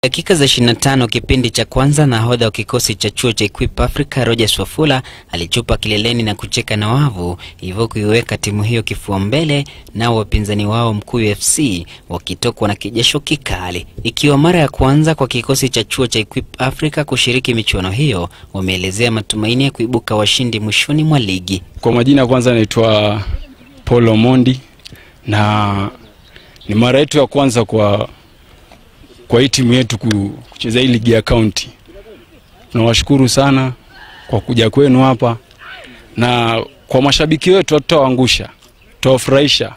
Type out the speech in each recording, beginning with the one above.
Dakika za 25 kipindi cha kwanza, nahodha wa kikosi cha chuo cha Equip Africa Rogers Wafula alichupa kileleni na kucheka na wavu, hivyo kuiweka timu hiyo kifua mbele, nao wapinzani wao Mkuyu FC wakitokwa na kijasho kikali. Ikiwa mara ya kwanza kwa kikosi cha chuo cha Equip Africa kushiriki michuano hiyo, wameelezea matumaini ya kuibuka washindi mwishoni mwa ligi. Kwa majina kwanza naitwa Paul Omondi na ni mara yetu ya kwanza kwa kwa hii timu yetu kucheza hii ligi ya kaunti. Nawashukuru sana kwa kuja kwenu hapa, na kwa mashabiki wetu hatutawaangusha, tutawafurahisha.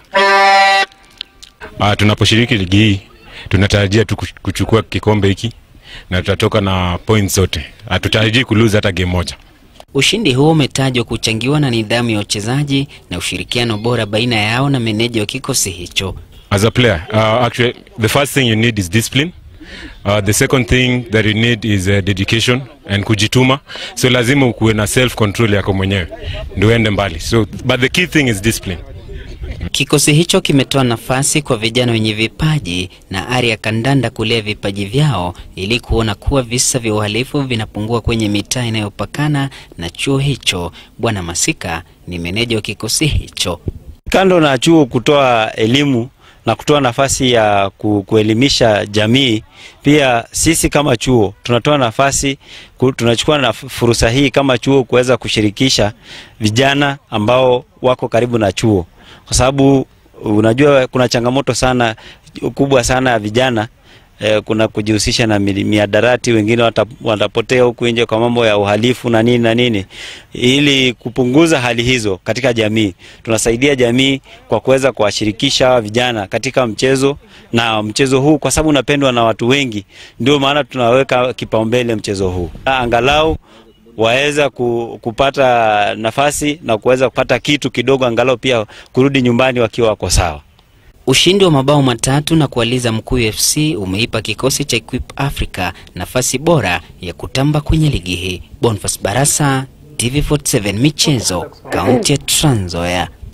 Uh, tunaposhiriki ligi hii tunatarajia tu kuchukua kikombe hiki na tutatoka na points zote. Hatutarajii kuluza hata game moja. Ushindi huo umetajwa kuchangiwa na nidhamu ya wachezaji na ushirikiano bora baina yao na meneja wa kikosi hicho. As a player, uh, actually the first thing you need is discipline. Uh, the second thing that you need is uh, dedication and kujituma. So lazima ukuwe na self control yako mwenyewe ndio uende mbali. So but the key thing is discipline. Kikosi hicho kimetoa nafasi kwa vijana wenye vipaji na ari ya kandanda kulea vipaji vyao ili kuona kuwa visa vya uhalifu vinapungua kwenye mitaa inayopakana na chuo hicho. Bwana Masika ni meneja wa kikosi hicho. Kando na chuo kutoa elimu na kutoa nafasi ya ku, kuelimisha jamii, pia sisi kama chuo tunatoa nafasi ku, tunachukua na fursa hii kama chuo kuweza kushirikisha vijana ambao wako karibu na chuo, kwa sababu unajua kuna changamoto sana kubwa sana ya vijana eh, kuna kujihusisha na miadarati, wengine watapotea huku nje kwa mambo ya uhalifu na nini na nini. Ili kupunguza hali hizo katika jamii, tunasaidia jamii kwa kuweza kuwashirikisha vijana katika mchezo, na mchezo huu kwa sababu unapendwa na watu wengi, ndio maana tunaweka kipaumbele mchezo huu, angalau waweza kupata nafasi na kuweza kupata kitu kidogo, angalau pia kurudi nyumbani wakiwa wako sawa. Ushindi wa mabao matatu na kualiza Mkuyu FC umeipa kikosi cha Equip Africa nafasi bora ya kutamba kwenye ligi hii. Boniface Barasa, TV47 Michezo, kaunti ya Trans Nzoia.